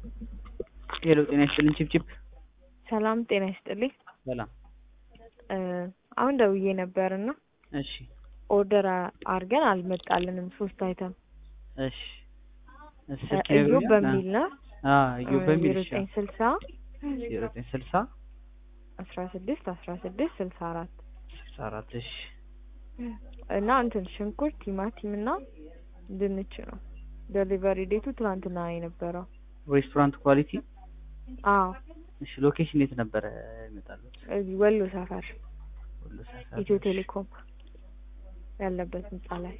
ሄሎ ጤና ይስጥልኝ ቺፕቺፕ ሰላም ጤና ይስጥልኝ። ሰላም እ አሁን ደውዬ ነበርና እሺ ኦርደር አድርገን አልመጣልንም ሶስት አይተም እሺ ስልክ እዮ ይነግሩኛል? በሚል ነው አ እዩ በሚል ዜሮ እሺ ዘጠኝ ስልሳ ዜሮ ዘጠኝ ስልሳ አስራ ስድስት አስራ ስድስት ስልሳ አራት ስልሳ አራት እሺ እና እንትን ሽንኩርት ቲማቲም እና ድንች ነው ዴሊቨሪ ዴቱ ትናንትና የነበረው ሬስቶራንት ኳሊቲ አዎ እሺ ሎኬሽን የት ነበረ ይመጣሉት? እዚህ ወሎ ሰፈር ወሎ ሰፈር ኢትዮ ቴሌኮም ያለበት ህንጻ ላይ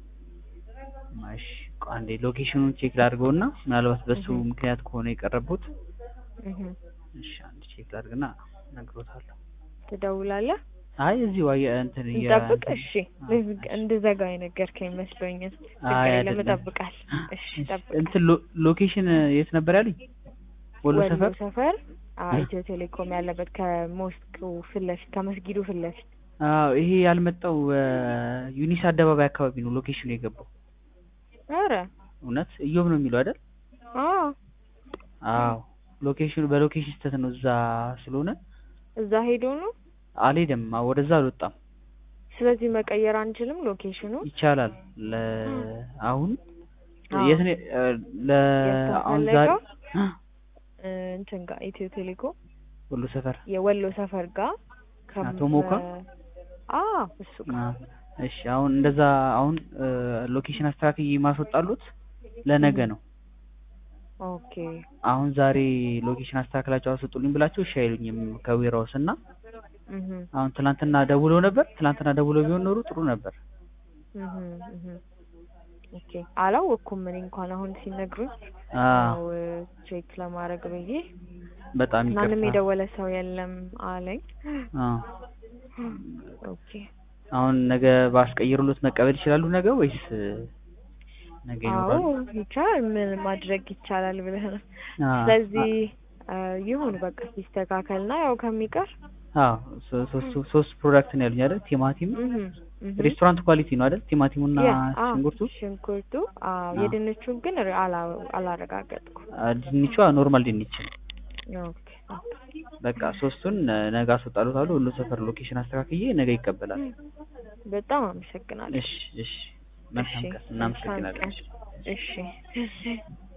እሺ ቆይ አንዴ ሎኬሽኑን ቼክ ላድርገውና ምናልባት በሱ እህ። ምክንያት ከሆነ የቀረቡት እህ። እሺ አንድ ቼክ ላድርግና እነግሮታለሁ። ትደውላለህ አይ እዚሁ አየ እንትን የ- እንጠብቅ እሺ አዎ፣ ልዝግ- እንድዘጋ የነገርከኝ መስሎኛል አይ ችግር የለም አይደለም። እጠብቃል እሺ እሺ፣ እጠብቅ እንትን ሎ- ሎኬሽን የት ነበር ያሉኝ? ወሎ ሰፈር ሰፈር አዎ እ? ኢትዮ ቴሌኮም ያለበት ከሞስኩ ፊት ለፊት ከመስጊዱ ፊት ለፊት አዎ ይሄ ያልመጣው እ፣ ዩኒስ አደባባይ አካባቢ ነው ሎኬሽኑ የገባው። ኧረ እውነት እዮብ ነው የሚለው አይደል? አዎ አዎ ሎኬሽኑ በሎኬሽን ስህተት ነው እዛ ስለሆነ እዛ ሄዶ ነው አልሄደም። አዎ፣ ወደዛ አልወጣም። ስለዚህ መቀየር አንችልም ሎኬሽኑ ይቻላል ለ አሁን አዎ። የት ነው እ፣ ለ አሁን ዛሬ የተፈለገው እ፣ እንትን ጋር ኢትዮ ቴሌኮም ወሎ ሰፈር የወሎ ሰፈር ጋር ከ- አቶ ሞካ? አዎ እሱ ጋር አ፣ እሺ አሁን እንደዛ አሁን እ፣ ሎኬሽን አስተካክዬ ማስወጣሉት ለነገ እህ። ነው። ኦኬ አሁን ዛሬ ሎኬሽን አስተካክላቸው አስወጡልኝ ብላቸው እሺ አይሉኝም ከዌራውስ እና እህ አሁን ትናንትና ደውለው ነበር። ትናንትና ደውለው ቢሆን ኖሮ ጥሩ ነበር። እህ እህ ኦኬ አላወቅኩም እኔ እንኳን አሁን ሲነግሩኝ አ ያው ቼክ ለማድረግ ብዬ በጣም ማንም ይቅርታ። የደወለ ሰው የለም አለኝ። አ ኦኬ አሁን ነገ ባስቀይሩሎት መቀበል ይችላሉ ነገ ወይስ እ፣ ነገ አዎ ይኖራሉ? ይቻላል። ምን ማድረግ ይቻላል ብለህ ነው። አ ስለዚህ አ፣ ይሁን በቃ ሲስተካከልና ያው ከሚቀር አዎ ሶ- ሶስት ሶስት ፕሮዳክት ነው ያሉኝ አይደል? ቲማቲም እህ እህ ሬስቶራንት ኳሊቲ ነው አይደል? ቲማቲሙና ያ፣ አዎ፣ ሽንኩርቱ ሽንኩርቱ አዎ። አዎ። የድንቹን ግን ር- አላ- አላረጋገጥኩም። አ፣ ድንቿ ኖርማል ድንች ነው። ኦኬ በቃ ሶስቱን እ፣ ነገ አስወጣሉታለሁ። ሁሉ ሰፈር ሎኬሽን አስተካክዬ ነገ ይቀበላል። በጣም አመሰግናለሁ። እሺ እሺ መልካም እሺ፣ ቀን። እናመሰግናለን። መልካም ቀን። እሺ